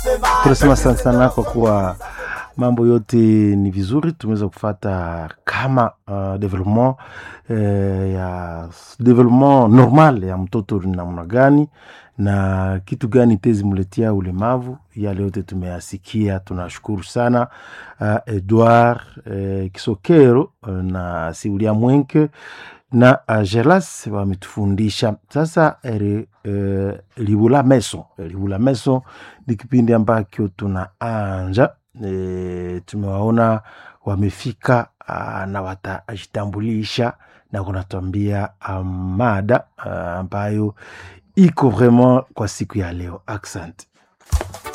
tunasema sana sana kwa kuwa mambo yote ni vizuri, tumeweza kufata kama uh, development eh, ya development normal ya mtoto ni namna gani na kitu gani tezimletea ulemavu. Yale yote tumeyasikia, tunashukuru sana uh, Edward uh, Kisokero uh, na Siulia Mwenke na uh, Gelas wametufundisha sasa. eri, uh, Libula Meso, Libula Meso ni kipindi ambacho tunaanja e, tumewaona wamefika uh, na watajitambulisha na kunatuambia uh, mada uh, ambayo iko vraiment kwa siku ya leo. Asante.